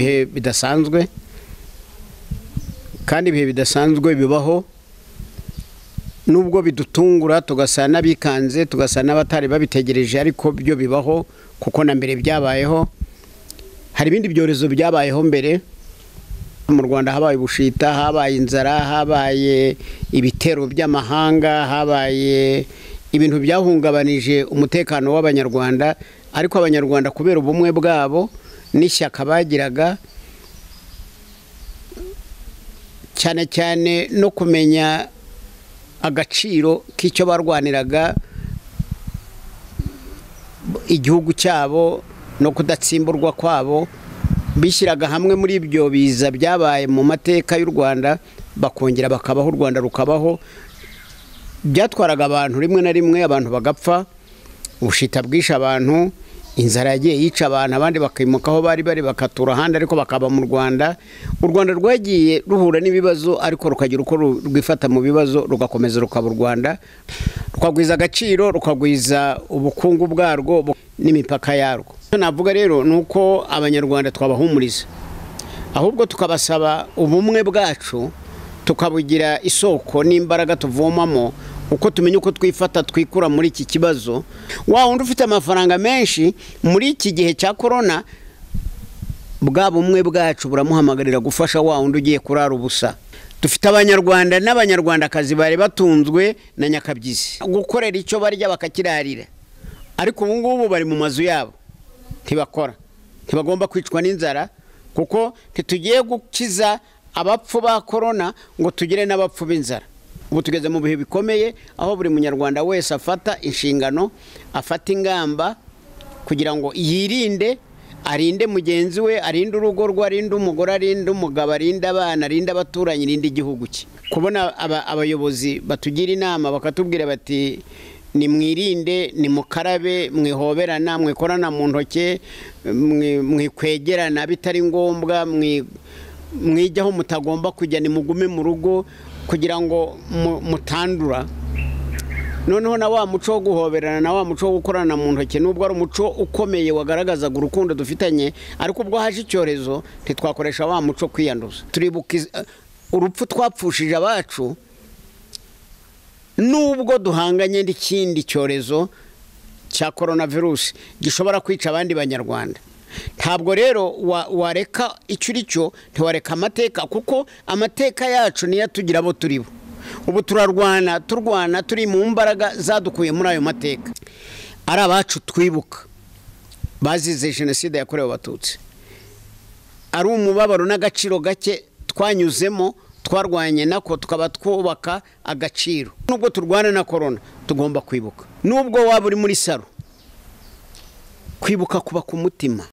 ibihe bidasanzwe kandi ibihe bidasanzwe bibaho nubwo bidutungura tugasa n'abikanze tugasa n'abatari babitegereje ariko byo bibaho kuko na mbere byabayeho hari ibindi byorezo byabayeho mbere mu rwanda habaye ubushita habaye inzara habaye ibitero by'amahanga habaye ibintu byahungabanije umutekano w'abanyarwanda ariko abanyarwanda kubera ubumwe bwabo n'ishyaka bagiraga cyane cyane no kumenya agaciro k'icyo barwaniraga igihugu cyabo no kudatsimburwa kwabo bishyiraga hamwe muri ibyo biza byabaye mu mateka y'u rwanda bakongera bakabaho u rwanda rukabaho byatwaraga abantu rimwe na rimwe abantu bagapfa ubushita bwishe abantu inzara yagiye yica abantu abandi bakimuka aho bari bari bakatura ahandi ariko bakaba mu rwanda u rwanda rwagiye ruhura n'ibibazo ariko rukagira uko ru- rwifata mu bibazo rugakomeza rukaba u rwanda rukagwiza agaciro rukagwiza ubukungu bwarwo bu- n'imipaka yarwo icyo navuga rero ni uko abanyarwanda twabahumuriza ahubwo tukabasaba ubumwe bwacu tukabugira isoko n'imbaraga tuvomamo uko tumenya uko twifata twikura muri iki kibazo wa wundi ufite amafaranga menshi muri iki gihe cya korona bwa bumwe bwacu buramuhamagarira gufasha wa wundi ugiye kurara ubusa dufite abanyarwanda n'abanyarwandakazi bari batunzwe na nyakabyizi gukorera icyo barya bakakirarira ariko ubu ngubu bari mu mazu yabo ntibakora ntibagomba kwicwa n'inzara kuko ntitugiye gukiza abapfu ba korona ngo tugire n'abapfu b'inzara ubu tugeze mu bihe bikomeye aho buri munyarwanda wese afata inshingano afata ingamba kugira ngo yirinde arinde mugenzi we arinde urugo rwe arinde umugore arinde umugabo arinde abana arinde abaturanyi arinde igihugu cye kubona aba- abayobozi batugira inama bakatubwira bati nimwirinde nimukarabe mwihoberana mwikorana mu ntoki mwi- mwikwegerana bitari ngombwa mwi- mwijyaho mutagomba kujya nimugume mu rugo kugira ngo mu- mutandura noneho na wa muco wo guhoberana na wa muco wo gukorana mu ntoki nubwo ari umuco ukomeye wagaragazaga urukundo dufitanye ariko ubwo haje icyorezo ntitwakoresha wa muco kwiyanduza turibuka iz- urupfu twapfushije abacu nubwo duhanganye n'ikindi cyorezo cya korona virusi gishobora kwica abandi banyarwanda ntabwo rero wa- wareka icyo uri cyo ntiwareka amateka kuko amateka yacu niyo atugira abo turi bo ubu turarwana turwana turi mu mbaraga zadukuye muri ayo mateka ari abacu twibuka bazize jenoside yakorewe abatutsi ari umubabaro n'agaciro gake twanyuzemo twarwanye nako tukaba twubaka agaciro nubwo turwana na korona tugomba kwibuka nubwo waba uri muri saro kwibuka kuba ku mutima